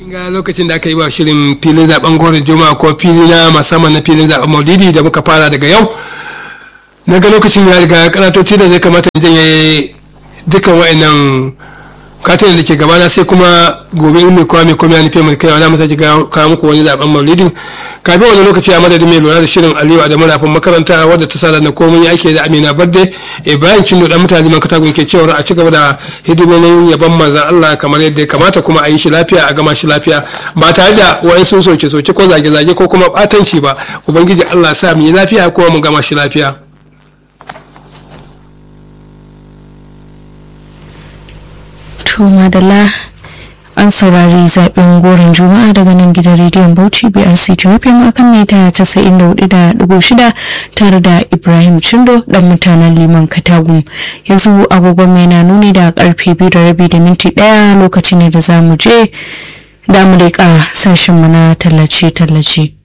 ga lokacin da aka yi wa shirin filin zaben gorin juma'a ko fili na musamman na filin zaben maulidi da muka fara daga yau na ga lokacin ya riga karatoci da zai kamata in janye dukkan wa'annan katin da ke gabana sai kuma gobe in mai kowa mai komai ya nufi mai kai wani masa kawo muku wani zaben maulidi kafin wani lokaci a madadin mai lura da shirin aliyu adamu rafin makaranta wadda ta sada na komai ake da amina barde ibrahim cindo dan mutane man katagun ke cewa a ci gaba da hidimomin yaban manzan allah kamar yadda ya kamata kuma a yi shi lafiya a gama shi lafiya ba tare da wani sun soke soke ko zage zage ko kuma batanci ba ubangiji allah sa mu yi lafiya kuma mu gama shi lafiya. to madalla an saurari zaben goron juma'a daga nan gidan rediyon bauchi brc ethiopian akan mita 94.6 tare da ibrahim chindo dan mutanen liman katagum yanzu agogon mai na nuni da karfe biyu da rabi da minti daya lokaci ne da za mu je da mu leƙa sashenmu na tallace-tallace